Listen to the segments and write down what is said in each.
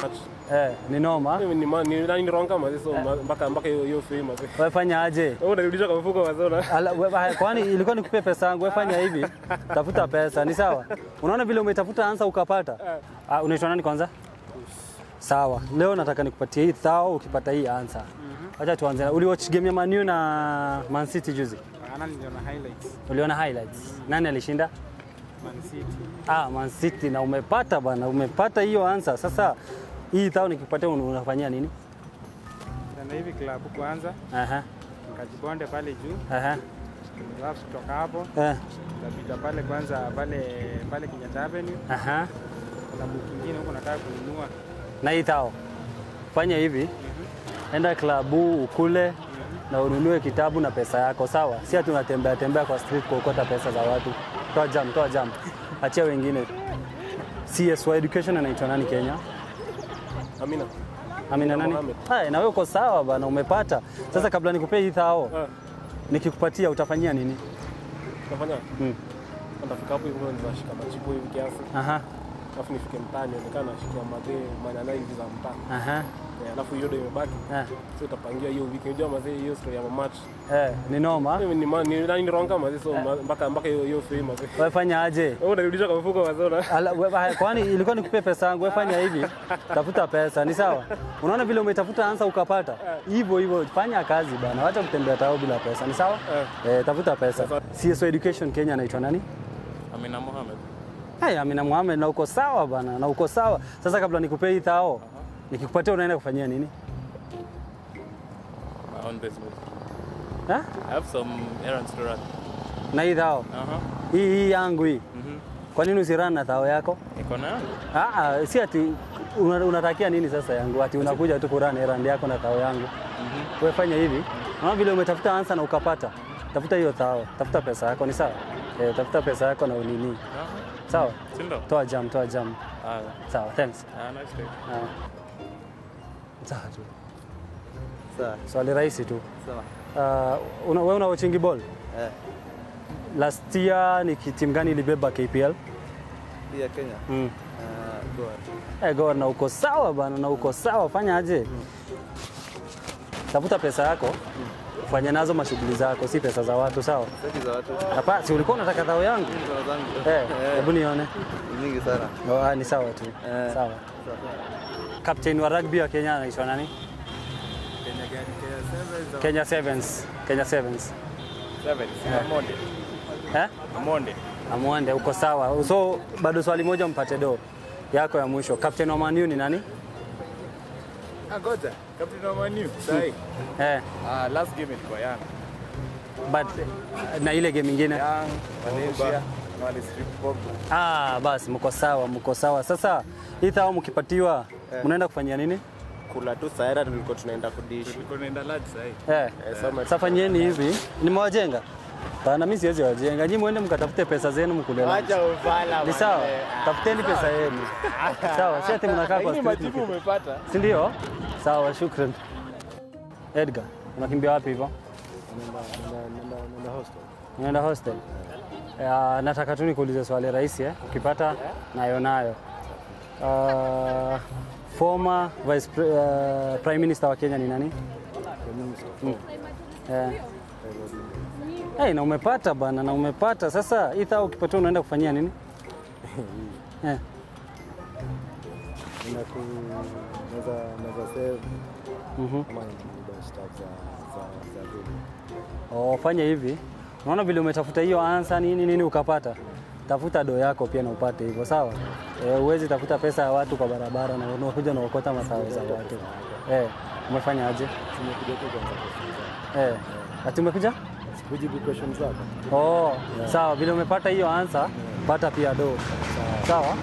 Eh, ni noma. Mimi ni ma- ni nani wrong kama so ma- mpaka mpaka hiyo hiyo fee mazee. Wewe fanya aje? Wewe unarudisha kwa mfuko mazee una. Ala, we- ba- kwani ilikuwa nikupe pesa yangu? Wewe fanya hivi, tafuta pesa, ni sawa? Unaona vile umetafuta ansa ukapata. Ah, unaitwa nani kwanza? Sawa, leo nataka nikupatie hii thao ukipata hii ansa. Acha tuanze. Uliwatch game ya Man U na Man City juzi? Ana niliona highlights Uliona highlights? Nani alishinda? Man City. Ah, Man City na umepata bana, umepata hiyo ansa. Sasa hii thao nikikupatia un- unafanyia nini? Na hivi klabu kwanza Aha, nikajibonde pale juu, aha, alafu kutoka hapo eh, tapita pale kwanza pale pale Kenyatta Avenue, aha. klabu kingine huko nataka kununua. na hii thao fanya hivi enda klabu ukule na ununue kitabu na pesa yako sawa si ati unatembea tembea kwa street kuokota pesa za watu toa jam toa jam achia wengine CSY education anaitwa nani Kenya Amina. Amina nani Mohamed. haya na wewe uko sawa bana umepata sasa kabla nikupee hii thao Ah, nikikupatia utafanyia nini Utafanya? Mm. Nitafika hapo hivyo nitashika machipo hivi kiasi. aha Alafu nifike mtaani nionekana nashikia mazee manana hivi za mtaa. aha Eh, Alafu hiyo ndio imebaki. eh, So utapangia hiyo wiki. Unajua mazee hiyo story ya match. eh ni noma Mimi ni ma- ni nani wrong kama mazee so ma- mpaka mpaka hiyo hiyo fee mazee. wewe fanya aje Wewe unarudisha kwa mfuko mazee una. Ala, we- ba- kwani ilikuwa nikupe pesa yangu? Wewe fanya hivi, tafuta pesa, ni sawa? Unaona vile umetafuta ansa ukapata, hivyo hivyo, fanya kazi bana, wacha kutembea tao bila pesa, ni sawa? Eh, tafuta pesa. CSO Education Kenya anaitwa nani? Amina Mohamed. Hey, Amina Mohamed, na uko sawa bana, na uko sawa. Sasa kabla nikupe hii thao, nikikupatia unaenda kufanyia nini? My own business. Ha? I have some errands to run. Na hii thao Uh-huh. hii hii yangu hii, Mhm. kwa nini usirani na thao yako? Niko na yangu. Ah, ah, si ati una- unatakia nini sasa yangu, ati unakuja tu kurani erand yako na thao yangu. Wewe fanya hivi, unaona vile umetafuta ansa na ukapata, tafuta hiyo thao, tafuta pesa yako, ni sawa? Eh, tafuta pesa yako na unini, Uh-huh. sawa? Sindo? Toa jam, toa jam. Ah, Sawa, thanks. ah, nice day. Ah. Sawa tu. Sawa. Swali rahisi tu. Sawa. Uh, una, wewe una watching ball? Eh, Last year ni timu gani ilibeba KPL? hii ya Kenya. Mm. Uh, Gor. Eh, Gor na uko sawa bana, na uko sawa, fanya aje? Tafuta pesa yako, ufanye nazo mashughuli zako, si pesa za watu, sawa? Seti za watu. Hapa si ulikuwa unataka thao yangu? Mikono zangu. Eh, hebu nione. Ni Nyingi sana. Oh, ah, ni sawa tu. Eh. Sawa. Captain wa rugby wa Kenya anaitwa nani? Kenya gani? Kenya Sevens au Kenya Sevens. Kenya Sevens. Seven. Amonde. Eh? Amonde. Amwande, uko sawa. So bado swali moja mpate do yako ya mwisho. Captain wa Man U ni nani? Ah, goja. Captain wa Man U. Sahi. Eh, Ah, last game ilikuwa Young. but na ile game ingine. Young, Valencia, na wale strip Pogba. Ah, basi mko sawa, mko sawa. Sasa hii thao mkipatiwa mnaenda kufanyia nini? Kula tu saera tulikuwa tunaenda kudishi. Tulikuwa tunaenda lad sahi. Eh, sasa fanyeni hivi. Nimewajenga. Bana mimi siwezi wajenga. Nyinyi muende mkatafute pesa zenu mkule lunch. Acha ufala. Ni sawa? Tafuteni pesa yenu. Sawa, si ati mnakaa kwa Lakini street. majibu mki- umepata. Si ndio? Sawa, shukran. Edgar, unakimbia wapi hivyo? Unaenda hostel? Uh, nataka tu nikuulize swali rahisi eh? Ukipata nayo nayo. Uh, former vice pre, uh, prime minister wa Kenya ni nani? Mm. Eh. Hey, na umepata bana, na umepata. Sasa hii thao ukipata unaenda kufanyia nini? eh. Naweza save Mhm. kama ni stuff za za za vile. Oh, fanya hivi. Unaona vile umetafuta hiyo ansa nini nini ukapata, tafuta do yako pia na upate hivyo, sawa? Eh, huwezi tafuta pesa ya watu kwa barabara na unakuja unaokota masao za watu. Eh, umefanya aje? Tumekuja tu kwanza kufunza. Eh, ati umekuja? Kujibu questions zako. Oh, sawa. Vile umepata hiyo ansa, pata pia do. Sawa?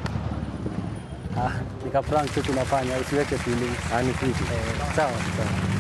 Ah, nika prank tu tunafanya, usiweke feeling. Ah, ni fiti. Sawa. Sawa.